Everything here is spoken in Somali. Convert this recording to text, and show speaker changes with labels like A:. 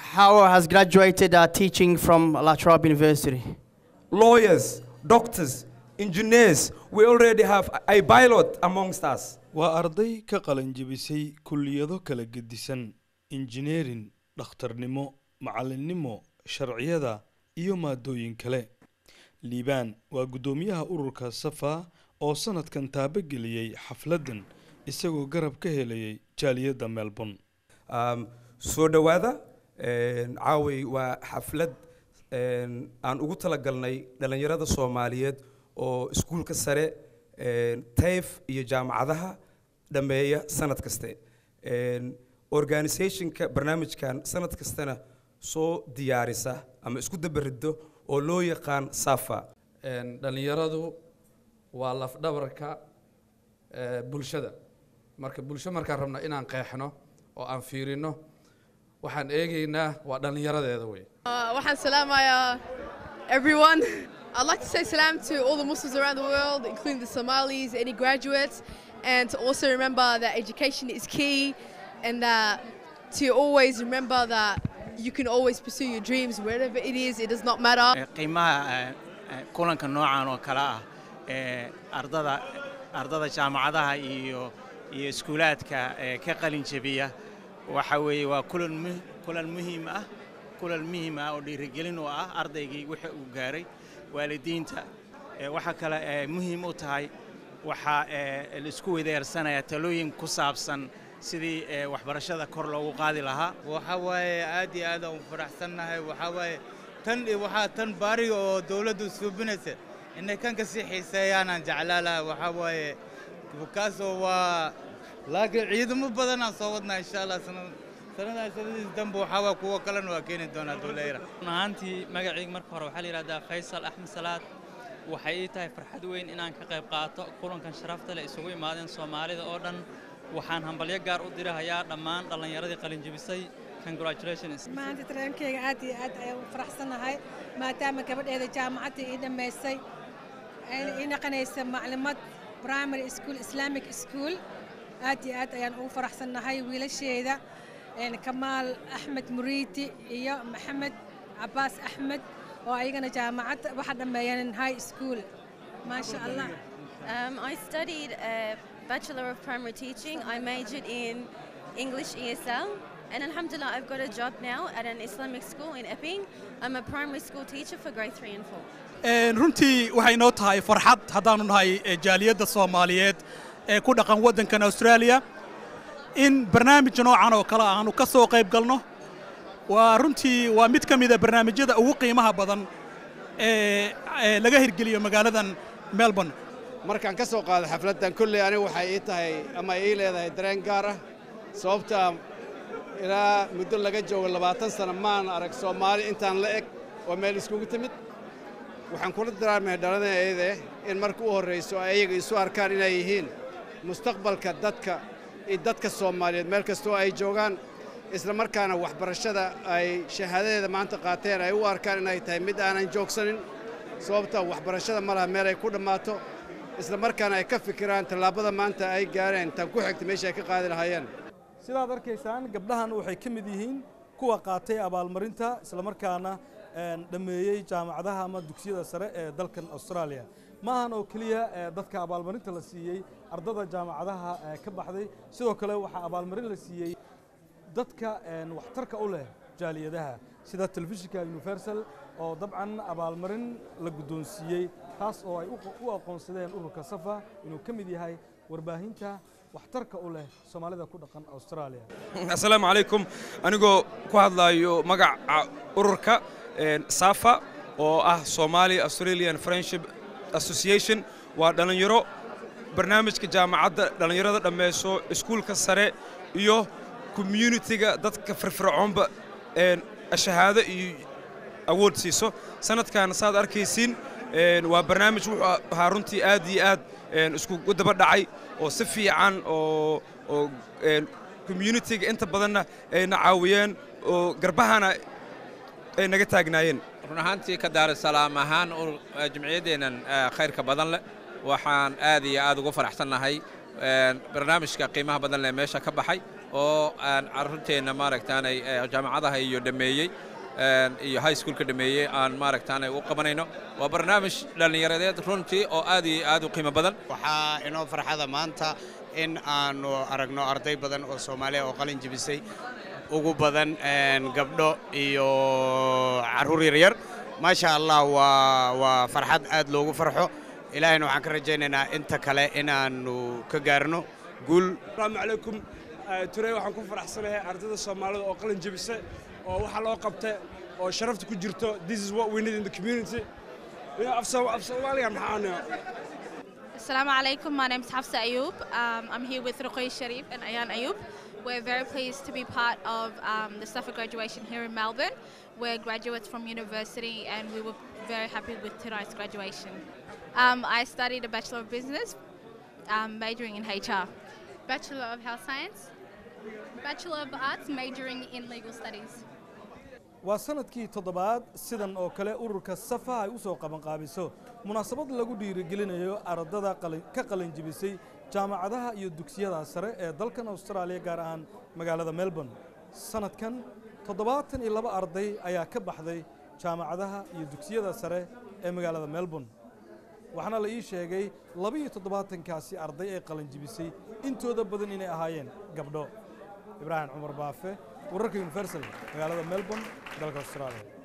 A: How has graduated uh, teaching from La Trobe University?
B: Lawyers, doctors, engineers, we already have a a pilot amongst us.
C: waa arday ka qalanjebisay kulliyado kala gedisan injineerin dhakhtarnimo macallinnimo sharciyada iyo maadooyin kale liibaan waa guddoomiyaha ururka safa oo sanadkan taabageliyey xafladdan isagoo garab ka helayay jaaliyadda melbourne
B: Um, soo dhowaada een, caaway waa xaflad een, aan ugu talagalnay dhallinyarada soomaaliyeed oo iskuulka sare een, tayf iyo jaamacadaha dhammeeya sanad kaste Een, organisationka barnaamijkan sanad kastana soo diyaarisa ama isku dabarido oo loo yaqaan safa
D: Een, dhallinyaradu waa lafdhabarka ee, bulshada marka bulsho markaan rabna inaan qeexno oo aan fiirino waxaan eegaynaa waa dhallinyaradeeda wey
E: Uh, waxaan salaamayaa everyone. I'd like to say salam to all the Muslims around the world, including the Somalis, any graduates, and to also remember that education is key and that to always remember that you can always pursue your dreams wherever it is, it does not matter.
F: Eh, qiimaha eh, eh, kulanka noocan oo kale ah ee ardada ardada jaamacadaha iyo iyo iskuulaadka ee ka qalin jebiya waxa weeye waa kulan mu- kulan muhiim ah kulan muhiim ah oo dhiirigelin u ah ardaygii wixii uu gaaray waalidiinta Eh, waxa kale ee muhiim u tahay waxaa eh, la isku weydaarsanaya talooyin ku saabsan sidii eh, waxbarashada kor loogu qaadi lahaa
G: waxa waaye aad iyo aad aan u faraxsannahay waxaa waaye tan iyo waxaa tan baariga oo dawladdu suubinaysa inay kan ka sii xiiseeyaanaan jeclaa lahaa waxaa waaye kaasoo waa laakiin ciidamo badanaan soo wadnaa insha allah sanad sanadaas sanadiis dambe waxaa waa kuwo kalena waa keeni doonaa dowlayra
H: run ahaantii magacayga marka hore waxaa la yidhahdaa faysal axmed salaad waxay ii tahay farxad weyn inaan ka qayb qaato kulankan sharafta leh isugu imaadeen soomaalida oo dhan waxaan hambalyo gaar u dirahayaa dhammaan dhallinyaradii qalinjebisay congratulations
I: maanta tareenkeyga aad iyo aad ayaan u faraxsanahay maadaama gabadheeda jaamacadda ii dhammaysay ayna ii naqanaysa maclimad primary school islamic school aad iyo aad ayaan ugu faraxsanahay wiilasheeda een, kamaal axmed muriiti iyo maxamed cabaas axmed oo ayagana jaamacadda waxa dhammeeyeen high school maasha allah
J: Um, I studied a Bachelor of Primary Teaching. I majored in English ESL. And Alhamdulillah, I've got a job now at an Islamic school in Epping. I'm a primary school teacher for grade 3 and 4.
K: Een, runtii waxay noo tahay farxad haddaanu nahay eh, jaaliyadda soomaaliyeed ee ku dhaqan waddankan australia in barnaamij noocan oo kale aanu ka soo qayb galno waa runtii waa mid ka mida barnaamijyada ugu qiimaha badan ee ee laga hirgeliyo magaaladan melbourne
L: markaan ka soo qaado xafladdan kolley aniga waxay ii tahay ama ii leedahay dareen gaar ah sababtaa ilaa muddo laga joogo labaatan sano maan arag soomaali intaan la eg oo meel iskugu timid waxaan kula daraarmaya dhalinayade in marka u horrayso ay ayaga isu arkaan inay yihiin mustaqbalka dadka iyo dadka soomaaliyeed meel kastoo ay joogaan isla markaana waxbarashada ay shahaadadeeda maanta qaateen ay u arkaan inay tahay mid aanan joogsanin sababta waxbarashada ma laha meel ay ku dhammaato isla markaana ay ka fikiraan tallaabada maanta ay gaareen tan ku xigta meesha ay ka qaadi lahaayeen
C: sidaad arkaysaan gabdhahan waxay ka mid yihiin kuwa qaatay abaalmarinta islamarkaana een, dhammeeyey jaamacadaha ama dugsiyada sare ee dalkan australia ma ahan oo keliya ee, dadka abaalmarinta la siiyey ardada jaamacadaha ee, ka baxday sidoo kale waxaa abaalmarin la siiyey dadka een, waxtarka u leh jaaliyadaha sida telefishinka universal oo dabcan abaalmarin la guddoonsiiyey taas oo ay u- u aqoonsadeen ururka safa inuu ka mid yahay warbaahinta waxtarka u leh soomaalida ku dhaqan australia
B: asalaamu calaykum anigoo ku hadlayo magaca ururka een, safa oo ah somali australian friendship association waa dhallinyaro barnaamijka jaamacadda dhallinyarada dhammayso iskuulka sare iyo communitiga dadka firfircoonba een, shahaado iyo awood siiso sanadkan saad arkaysiin een, waa barnaamij wuxuu ahaa runtii aad iyo aad een, iskugu daba dhacay oo si fiican oo oo een, communitiga inta badanna ayna caawiyeen oo garbahana ay naga taagnaayeen
M: run ahaantii ka daarusalaam ahaan ur- eh, jimciyaddeennan eh, khayrka badan leh waxaan aad iyo aad ugu faraxsannahay een, barnaamijka qiimaha badan leh meesha ka baxay oo aan carruurteenna maaragtaanay eh, jaamacadaha iyo dhammeeyey een, iyo high schoolka dhammeeyey aan maaragtaanay u qabanayno waa barnaamij dhallinyaradeed runtii oo aad iyo aad u qiimo badan
N: waxaa inoo farxada maanta in aanu aragno arday badan oo soomaaliya oo qalin jebisay ugu badan een, gabdho iyo carruur yaryar maasha allah waa waa farxad aad loogu farxo ilaahayna waxaan ka rajaynaynaa inta kale inaannu ka gaarno guul
O: asalaamu calaykum Eh, turey waxaan ku faraxsanahay ardayda soomaalida oo qalin jebisa oo waxa loo qabta oo sharafta ku jirto this is what we need in the community You know, af Soom- af soomaaliga maxaan
P: Assalamu alaikum. My name is Hafsa Ayub. Um, I'm here with Ruqay Sharif and Ayan Ayub. We're very pleased to be part of um, the Safa graduation here in Melbourne. We're graduates from university and we were very happy with tonight's graduation. Um, I studied a Bachelor of Business, um, majoring in HR.
Q: Bachelor of Health Science, Bachelor of Arts, majoring in Legal Studies.
C: waa sanadkii toddobaad sidan oo kale ururka safa ay u soo qabanqaabiso munaasabad lagu dhiirigelinayo ardada qalin- ka qalin jebisay jaamacadaha iyo dugsiyada sare ee dalkan austraaliya gaar ahaan magaalada melbourne sanadkan toddobaatan iyo laba arday ayaa ka baxday jaamacadaha iyo dugsiyada sare ee magaalada melbourne waxaana la ii sheegay laba-iyo toddobaatankaasi arday ee qalin jebisay intooda badan inay ahaayeen gabdho ibraahim cumar baafe wararka universal magaalada melbourne dalka austraaliya